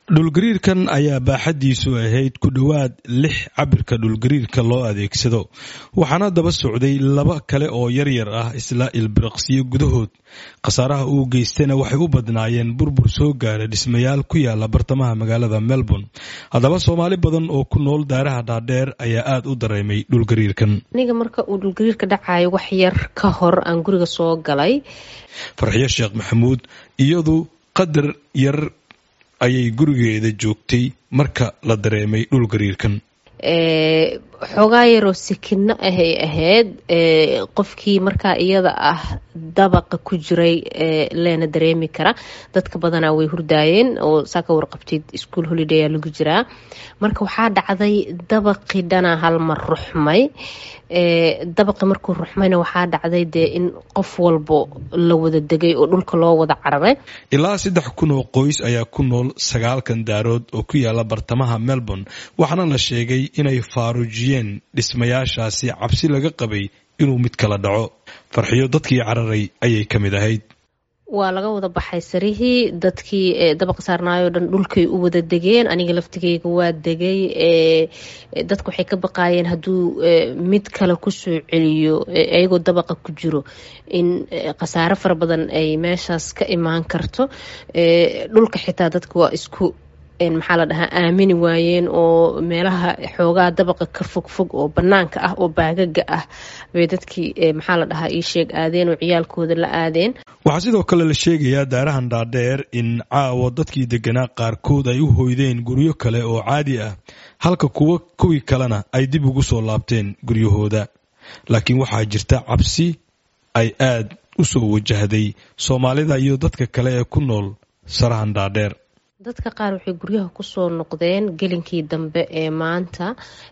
dhulgariirkan ayaa baaxaddiisu ahayd ku dhowaad lix cabirka dhulgariirka loo adeegsado waxaana daba socday laba kale oo yaryar ah isla ilbiriqsiyo gudahood khasaaraha uu geystayna waxay u badnaayeen burbur soo gaara dhismayaal ku yaala bartamaha magaalada melbourne haddaba soomaali badan oo ku nool daaraha dhaadheer ayaa aada u dareemay dhulgariirkan aniga marka uu dhulgariirka dhacayo wax yar ka hor aan guriga soo galay farxiyo sheekh maxamuud iyadu qadar yar ayay gurigeeda joogtay marka la dareemay dhulgariirkan xoogaa yaroo sikino ahay ahayd qofkii markaa iyada ah dabaqa ku jiray leena dareemi kara dadka badanaa way hurdaayeen oo saa ka warqabtid ischool holidaya lagu jiraa marka waxaa dhacday dabaqii dhanaa halmar ruxmay dabaqi markuu ruxmayna waxaa dhacday dee in qof walbo la wada degay oo dhulka loo wada cararay ilaa saddex kun oo qoys ayaa ku nool sagaalkan daarood oo ku yaala bartamaha melbourne waxaana la sheegay inay faaruujiyeen dhismayaashaasi cabsi laga qabay inuu mid kala dhaco farxiyo dadkii cararay ayay ka mid ahayd waa laga wada baxay sarihii dadkii dabaqa saarnaayoo dhan dhulkay u wada degeen aniga laftigeyga waa degay dadku waxay ka baqaayeen hadduu mid kale kusoo celiyo iyagoo dabaqa ku jiro in khasaare fara badan ay meeshaas ka imaan karto dhulka xitaa dadka waa isku maxaa la dhahaa aamini waayeen oo meelaha xoogaa dabaqa ka fogfog oo banaanka ah oo baagaga ah bay dadkii maxaa la dhahaa ii sheeg aadeen oo ciyaalkooda la aadeen waxaa sidoo kale la sheegayaa daarahan dhaadheer in caawa dadkii deganaa qaarkood ay u hoydeen guryo kale oo caadi ah halka kuwa kuwii kalena ay dib ugu soo laabteen guryahooda laakiin waxaa jirta cabsi ay aad u soo wajahday soomaalida iyo dadka kale ee ku nool sarahan dhaadheer dadka qaar waxay guryaha kusoo noqdeen gelinkii dambe ee maanta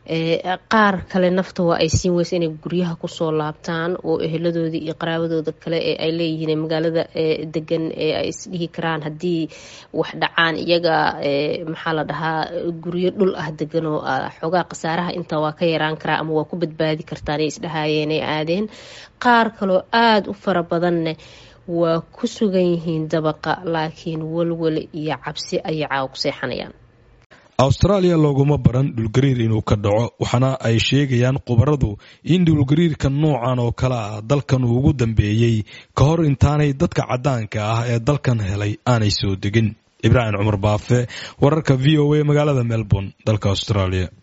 qaar kale nafta waa ay siin weysa inay guryaha kusoo laabtaan oo eheladoodii iyo qaraabadooda kale ee ay leeyihiin magaalada degan ee ay isdhihi karaan haddii wax dhacaan iyaga maxaa la dhahaa guryo dhul ah degan oo xoogaa khasaaraha inta waa ka yaraan karaa ama waa ku badbaadi kartaan ay isdhahaayeen ay aadeen qaar kaloo aada u fara badanne waa ku sugan yihiin dabaqa laakiin walwale iyo cabsi ayay caawa ku seexanayaan austraaliya looguma baran dhulgariir inuu ka dhaco waxaana ay sheegayaan khubaradu in dhulgariirka noocan oo kale ah dalkan uu ugu dambeeyey ka hor intaanay dadka caddaanka ah ee dalkan helay aanay soo degin ibraahim cumar baafe wararka v o a magaalada melbourne dalka australia